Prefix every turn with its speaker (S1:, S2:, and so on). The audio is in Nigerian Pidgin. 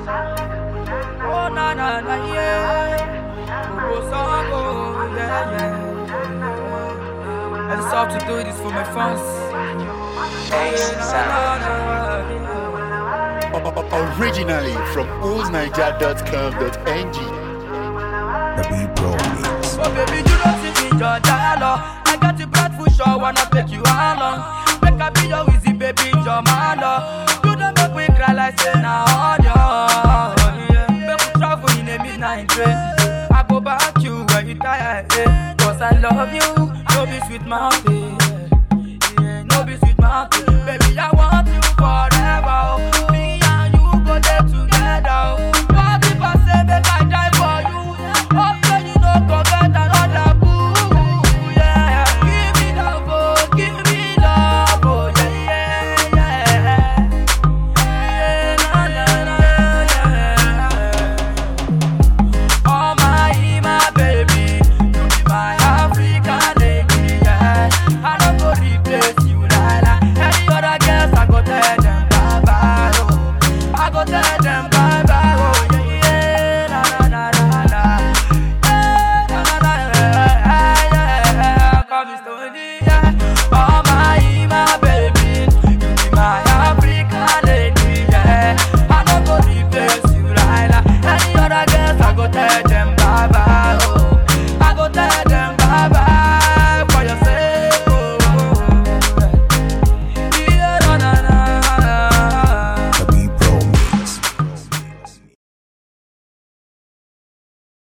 S1: Oh na na na yeah. Go song oh yeah yeah. I just have to do this for my fans.
S2: Ace
S1: Na,
S2: Sound.
S1: na, na, na.
S3: Originally from oolsniger.com.ng.
S4: The beat pro mix.
S1: Oh baby, you don't see me your dollar. I got the bread for sure, wanna take you along. Make I be your easy baby, your mother. You don't make me cry like say na audio. Yeah. Make we travel in a midnight train. I go back you when you tired, eh. Cause I love you, no be sweet mouth, eh. Yeah, no be sweet mouth, eh. Baby, I want you